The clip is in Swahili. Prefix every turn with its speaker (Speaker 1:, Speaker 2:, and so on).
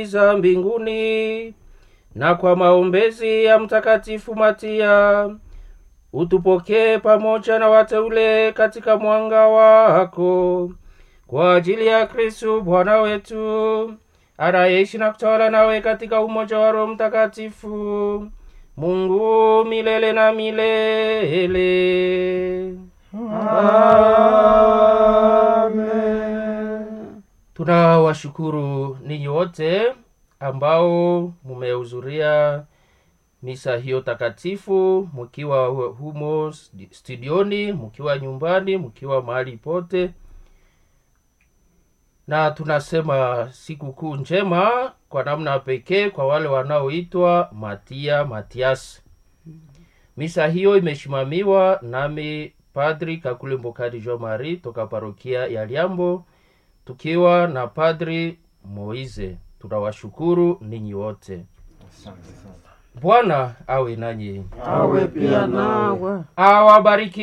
Speaker 1: za mbinguni na kwa maombezi ya mtakatifu Matia utupokee pamoja na wateule katika mwanga wako kwa ajili ya Kristu Bwana wetu anayeishi na kutawala nawe katika umoja wa Roho Mtakatifu, Mungu milele na milele.
Speaker 2: Amen.
Speaker 1: Tunawashukuru ninyi wote ambao mumehudhuria misa hiyo takatifu, mkiwa humo studioni, mkiwa nyumbani, mkiwa mahali pote, na tunasema sikukuu njema kwa namna pekee kwa wale wanaoitwa Matia Matias. Misa hiyo imesimamiwa nami Padri Kakule Mbokadi Jean Marie toka parokia ya Liambo tukiwa na Padri Moize. Tunawashukuru ninyi wote.
Speaker 2: Asante sana.
Speaker 1: Bwana awe nanyi,
Speaker 2: Awe pia nawe.
Speaker 1: awabariki